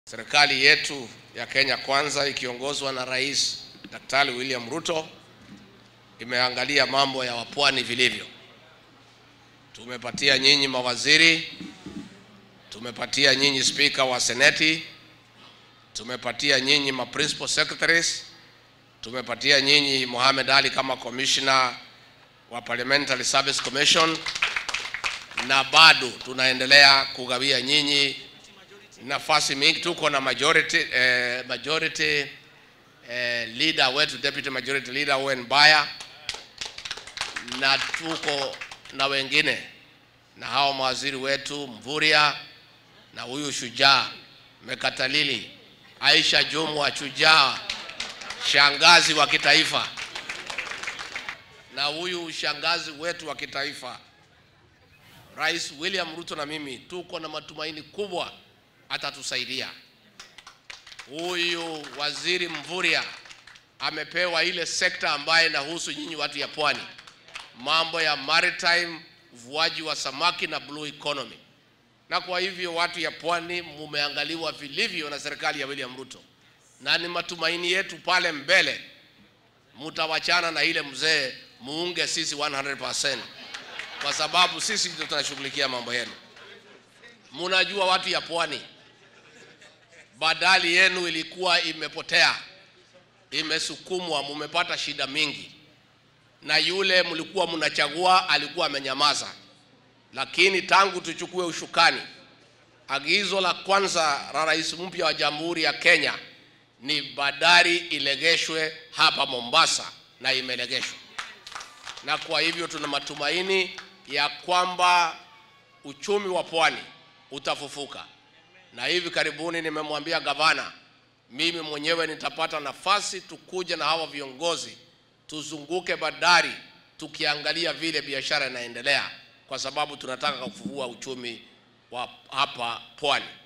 Serikali yetu ya Kenya Kwanza ikiongozwa na Rais Daktari William Ruto imeangalia mambo ya wapwani vilivyo. Tumepatia nyinyi mawaziri, tumepatia nyinyi spika wa seneti, tumepatia nyinyi ma principal secretaries, tumepatia nyinyi Mohamed Ali kama commissioner wa Parliamentary Service Commission, na bado tunaendelea kugawia nyinyi nafasi mingi. Tuko na majority, eh, majority eh, leader wetu deputy majority leader Owen Baya, na tuko na wengine na hao mawaziri wetu Mvurya na huyu shujaa Mekatalili, Aisha Jumwa shujaa, shangazi wa kitaifa, na huyu shangazi wetu wa kitaifa Rais William Ruto na mimi tuko na matumaini kubwa atatusaidia. Huyu waziri Mvurya amepewa ile sekta ambayo inahusu nyinyi watu ya pwani, mambo ya maritime, uvuaji wa samaki na blue economy. Na kwa hivyo watu ya pwani mumeangaliwa vilivyo na serikali ya William Ruto, na ni matumaini yetu pale mbele mutawachana na ile mzee, muunge sisi 100% kwa sababu sisi ndio tunashughulikia mambo yenu. Munajua watu ya pwani, badali yenu ilikuwa imepotea, imesukumwa, mumepata shida mingi, na yule mlikuwa mnachagua alikuwa amenyamaza. Lakini tangu tuchukue ushukani, agizo la kwanza la rais mpya wa Jamhuri ya Kenya ni bandari ilegeshwe hapa Mombasa, na imelegeshwa, na kwa hivyo tuna matumaini ya kwamba uchumi wa pwani utafufuka. Na hivi karibuni nimemwambia gavana, mimi mwenyewe nitapata nafasi tukuja na hawa viongozi tuzunguke bandari tukiangalia vile biashara inaendelea, kwa sababu tunataka kufufua uchumi wa hapa pwani.